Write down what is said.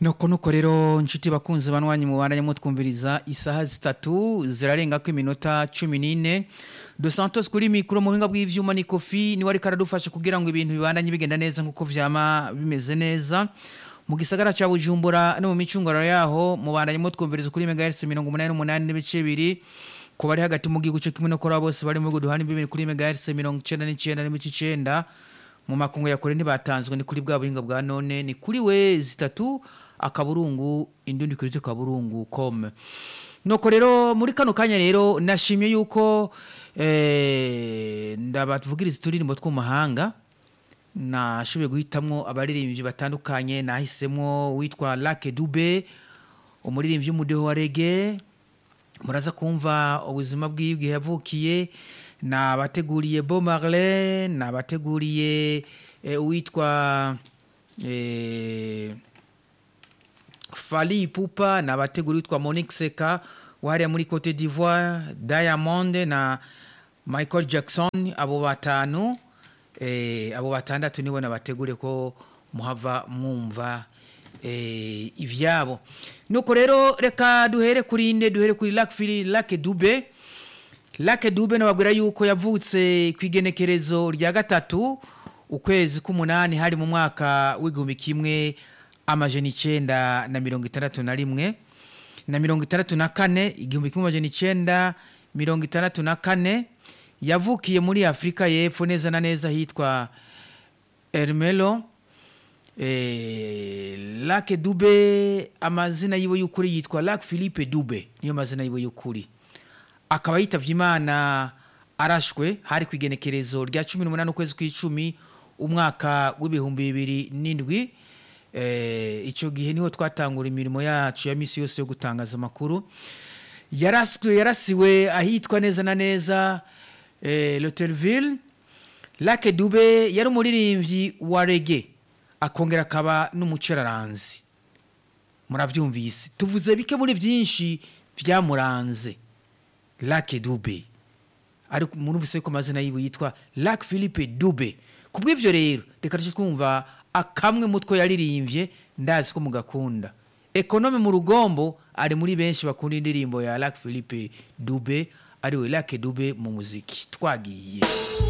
nuko nuko rero nshuti bakunze banwanyi mubandanye mutwumviriza isaha zitatu zirarengako iminota cumi n'ine dos santos kuri mikoro mu buhinga bw'ivyuma ni kofi niwe ariko aradufasha kugira ngo ibintu bibandanye bigenda neza nk'uko vyama bimeze neza mu gisagara ca bujumbura no mu micungararo yaho mubandanye mutwumviriza kuri megahertz mirongo umunani n'umunani n'ibice bibiri ku bari hagati mu gihugu co kimwe no kuri abo bose bari mu bihugu duhana imbibi kuri megahertz mirongo icenda n'icenda n'ibice icenda mu makungu ya kure ntibatanzwe ni kuri bwa buhinga bwa none ni kuri we zitatu akaburungu indundi kuri kaburungu com nuko rero muri kano kanya rero nashimye yuko eh, ndabatuvugiriza uturirimbo tw'umahanga nashoboye guhitamwo abaririmbyi batandukanye nahisemo witwa Lake Dube umuririmbyi w'umudeho wa rege muraza kumva ubuzima bwiwe igihe yavukiye nabateguriye Bo Marley nabateguriye eh, uwitwa eh, Fali Ipupa nabateguriye witwa Monique Seka wahariya muri Cote d'Ivoire Diamond na Michael Jackson abo batanu eh, abo batandatu nibo nabategure ko muhava mwumva eh, ivyabo nuko rero reka duhere kuri inde duhere kuri Lac Phili Lac Dube Lac Dube nababwira yuko yavutse ku igenekerezo rya gatatu ukwezi k'umunani hari mu mwaka w'igihumbi kimwe amajana icenda na mirongo itandatu na rimwe na mirongo itandatu na kane igihumbi kimwe amajana icenda mirongo itandatu na kane yavukiye muri afurika y'epfo neza na neza hitwa ermelo eh, lake dube amazina yiwe y'ukuri yitwa lake philippe dube niyo mazina yiwe y'ukuri akaba yitavye imana arashwe hari ku igenekerezo rya cumi n'umunani ukwezi kw'icumi umwaka w'ibihumbi bibiri n'indwi eh, ico gihe niho twatangura imirimo yacu ya misi yose yo gutangaza amakuru yaraswe yarasiwe ahitwa neza na neza eh, Lotelville Lake Dube yari umuririmbyi wa rege akongera akaba n'umuceraranzi muravyumvise tuvuze bike muri byinshi vyamuranze Lake Dube ariko murumvise ko amazina yiwe yitwa Lake Philippe Dube kubw'ivyo rero reka tuce twumva akamwe mutwe yaririmbye ndazi ko mugakunda ekonome mu rugombo ari muri benshi bakunda indirimbo ya Lake Philippe Dube ariwe Lake Dube mu muziki twagiye